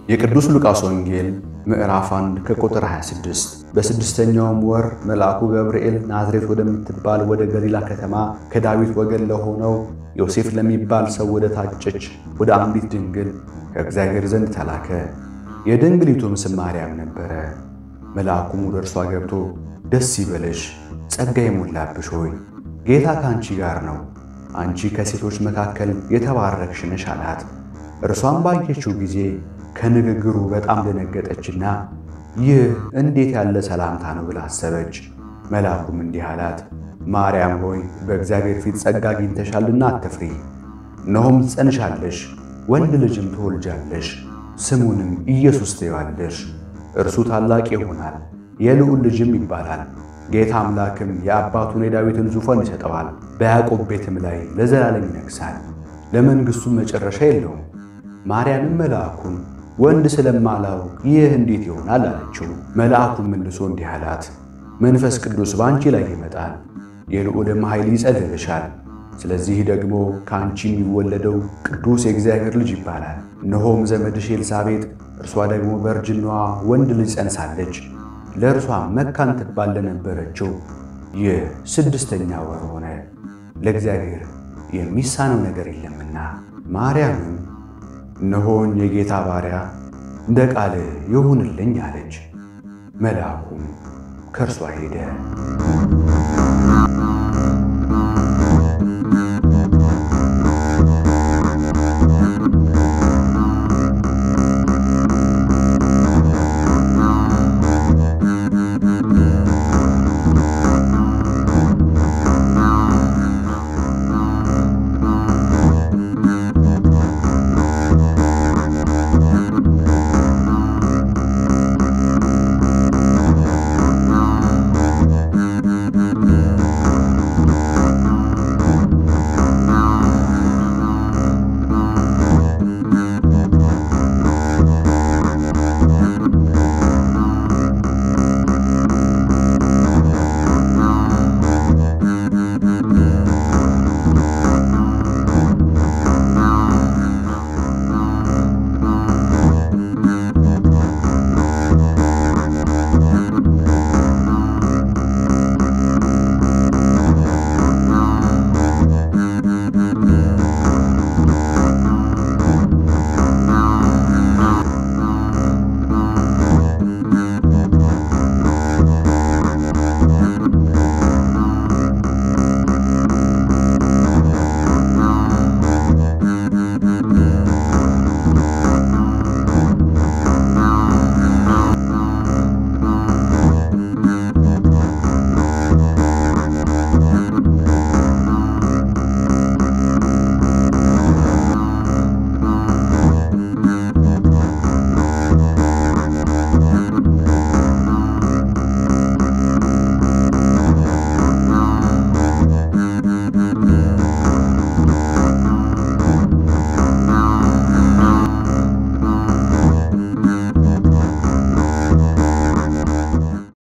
የቅዱስ ሉቃስ ወንጌል ምዕራፍ 1 ከቁጥር 26 በስድስተኛውም ወር መልአኩ ገብርኤል ናዝሬት ወደምትባል ወደ ገሊላ ከተማ ከዳዊት ወገን ለሆነው ዮሴፍ ለሚባል ሰው ወደ ታጨች ወደ አንዲት ድንግል ከእግዚአብሔር ዘንድ ተላከ። የድንግሊቱም ስም ማርያም ነበረ። መልአኩም ወደ እርሷ ገብቶ ደስ ይበለሽ፣ ጸጋ የሞላብሽ ሆይ ጌታ ከአንቺ ጋር ነው፣ አንቺ ከሴቶች መካከል የተባረክሽ ነሽ አላት። እርሷም ባየችው ጊዜ ከንግግሩ በጣም ደነገጠችና ይህ እንዴት ያለ ሰላምታ ነው ብላ አሰበች። መልአኩም እንዲህ አላት፣ ማርያም ሆይ በእግዚአብሔር ፊት ጸጋ አግኝተሻልና አትፍሪ። እነሆም ትጸንሻለሽ፣ ወንድ ልጅም ትወልጃለሽ፣ ስሙንም ኢየሱስ ትይዋለሽ። እርሱ ታላቅ ይሆናል፣ የልዑል ልጅም ይባላል። ጌታ አምላክም የአባቱን የዳዊትን ዙፋን ይሰጠዋል፣ በያዕቆብ ቤትም ላይ ለዘላለም ይነግሣል፣ ለመንግሥቱም መጨረሻ የለውም። ማርያምም መልአኩን ወንድ ስለማላውቅ ይህ እንዴት ይሆናል አለችው። መልአኩም መልሶ እንዲህ አላት፣ መንፈስ ቅዱስ በአንቺ ላይ ይመጣል፣ የልዑልም ኃይል ይጸልልሻል። ስለዚህ ደግሞ ከአንቺ የሚወለደው ቅዱስ የእግዚአብሔር ልጅ ይባላል። እነሆም ዘመድሽ ኤልሳቤጥ እርሷ ደግሞ በእርጅናዋ ወንድ ልጅ ጸንሳለች። ለእርሷ መካን ትባል ለነበረችው ይህ ስድስተኛ ወር ሆነ፣ ለእግዚአብሔር የሚሳነው ነገር የለምና። ማርያምም እነሆኝ የጌታ ባሪያ እንደ ቃል ይሁንልኝ አለች። መልአኩም ከእርሷ ሄደ።